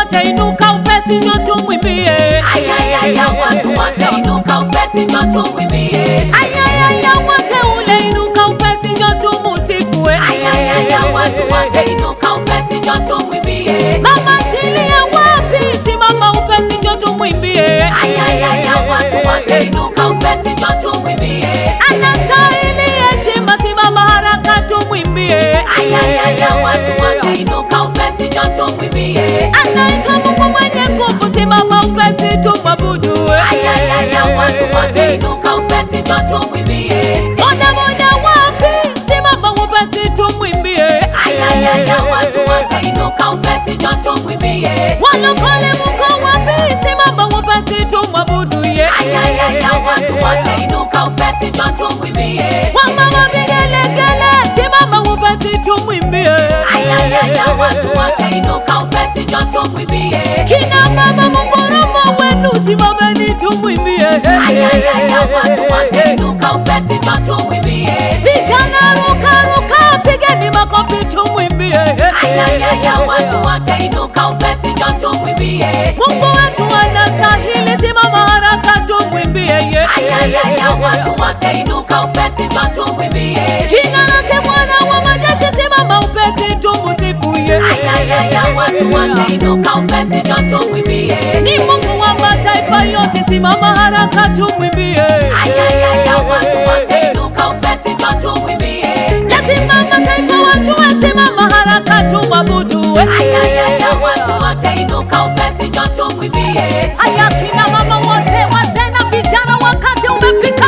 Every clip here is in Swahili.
watainuka upesi, njo tumwimbie. Ayayaya, watu watainuka upesi, njo tumwimbie. Ayayaya, wateule inuka upesi, njo tumusifu. eh. Ayayaya, watu watainuka upesi, njo tumwimbie. Mama ntilie wapi? Simama upesi, njo tumwimbie. Ayayaya, watu watainuka upesi, njo tumwimbie. Anastahili heshima, simama haraka tumwimbie. Ayayaya, watu watainuka upesi, njo tumwimbie. Anaitwa Mungu mwenye nguvu, simama upesi tumwabudu. eh. Ayayaya, watu watainuka upesi, njo tumwimbie. Boda boda wapi? Simama upesi tumwimbie. Ayayaya, watu watainuka upesi, njo tumwimbie. Walokole mko wapi? Simama upesi tumwabudu ye. Ayayaya, watu watainuka upesi, njo tumwimbie. Wamama vigelegele, simama upesi tumwimbie. Ayayaya, watu watainuka upesi, njo tumwimbie. Kina mama mungoromo wenu, simameni tumwimbie. Ayayaya, watu watainuka upesi, njo tumwimbie. Vijana ruka ruka, pigeni makofi tumwimbie. Ayayaya, watu watainuka upesi, njo tumwimbie. Mungu wetu anastahili, simama haraka tumwimbie ye. Ayayaya, watu watainuka upesi, njo tumwimbie. Jina lake Bwana wa majeshi, simama upesi tumusifu ye. Ayayaya, watu watainuka upesi, njo tumwimbie. Ni Mungu wa mataifa yote, simama haraka tumwimbie. Ayayaya, watu watainuka upesi, njo tumwimbie. Lazima mataifa wajue, simama haraka tumwabudu. Ayayaya, watu watainuka upesi, njo tumwimbie. Haya, kina mama wote, wazee na vijana, wakati umefika.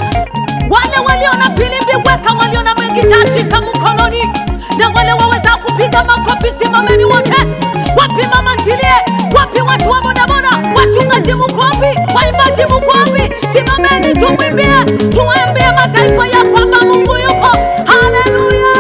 Wale walio na filimbi weka, walio na magita shika mkononi, na wale waweza kupiga makofi, simameni wote. Wapi mama ntilie? Wapi watu wa bodaboda? Wachungaji mko wapi? Waimbaji mko wapi? Simameni tumwimbie, tuambie mataifa ya kwamba Mungu yupo. Haleluya!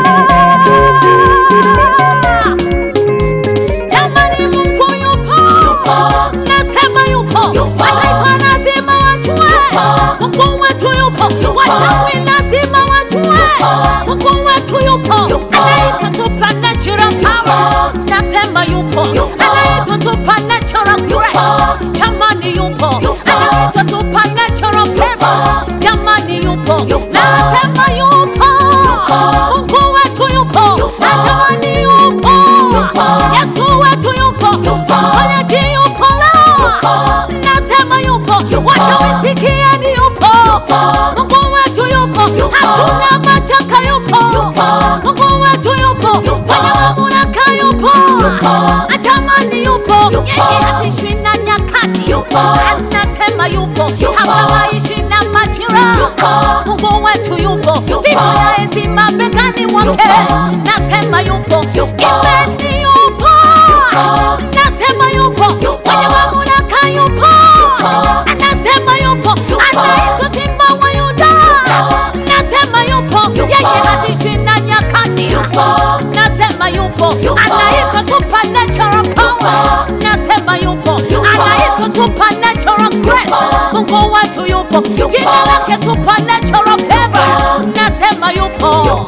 Jamani, Mungu yupo, nasema yupo. Yupo. Mataifa lazima wajue Mungu wetu yupo, wachawi lazima wajue Mungu wetu yupo, anaitwa supernatural power, nasema yupo, anaitwa supernatural grace, jamani yupo, anaitwa supernatural favor, jamani yupo, nasema yupo, Mungu wetu yupo, na jamani yupo, Yesu wetu yupo, mponyaji yupo lao, nasema yupo, wachawi sikieni yupo, Mungu wetu yupo, hatuna mashaka yupo, Mungu wetu yupo, mwenye mamlaka yupo, atamani yupo, yeye hatishi na nyakati, anasema yupo, hapabaishi na majira, Mungu wetu yupo, vipo na enzi mabegani mwake, nasema yupo, imeni yupo, nasema yupo, mwenye mamlaka yupo, anasema yupo, anaitwa Simba wa Yuda, nasema yupo, yeye hatishi na nyakati, nasema yupo, anaitwa supernatural power, nasema yupo, anaitwa supernatural grace, Mungu wetu yupo, jina lake supernatural favor, nasema yupo.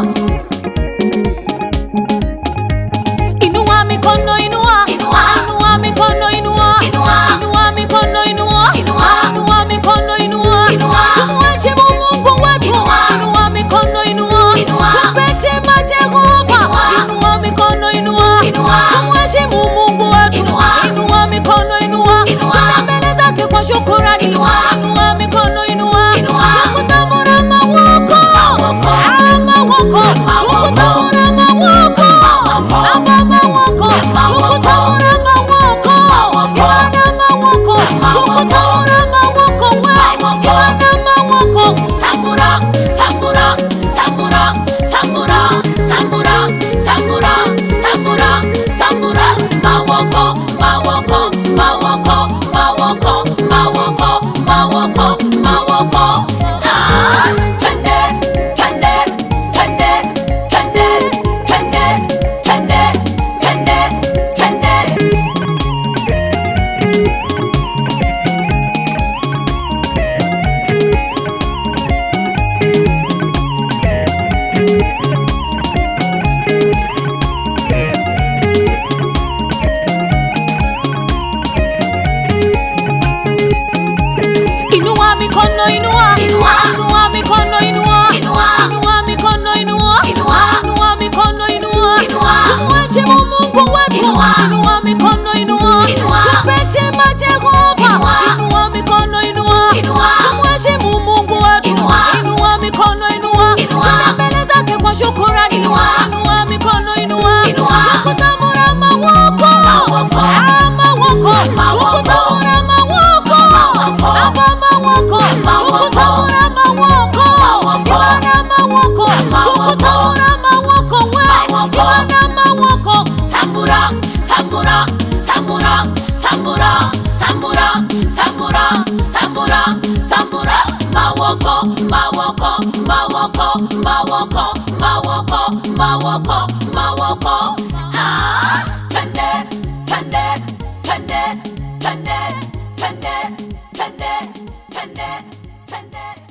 Inua mikono inua, Inua. inua mikono inua, Inua. inua mikono inua, Inua. inua mikono inua, Inua. tumheshimu Mungu wetu, Inua. inua mikono inua, Inua. tumpeshima Jehova, Inua. inua mikono inua, Inua. tumheshimu Mungu wetu, Inua. inua mikono inua, Inua. tuna mbele zake kwa shukurani, Inua. inua mikono inua, Inua. tukutamura mawa mikono inua Inua. inua mikono inua Inua. inua mikono inua Inua. inua mikono inua Inua. tumheshimu Mungu wetu Inua. inua mikono inua Inua. tupeshima Jehova Inua. inua mikono inua Inua. tumheshimu Mungu wetu Inua. inua mikono inua Inua. tuna mbele zake kwa shukurani Inua. inua mikono inua Inua. tukutamura mawoko Mawoko. Ah, mawoko Mawoko. tukutamura mawoko Mawoko. aba mawoko Mawoko. tukutamura mawoko Mawoko. ibana mawoko Mawoko. tukutamura mawoko we Mawoko. ibana mawoko Sambura, sambura, sambura, sambura, sambura, sambura, sambura, sambura, mawoko, mawoko, mawoko, mawoko, mawoko, mawoko, mawoko. Ah, twende, twende, twende, twende, twende, twende, twende, twende.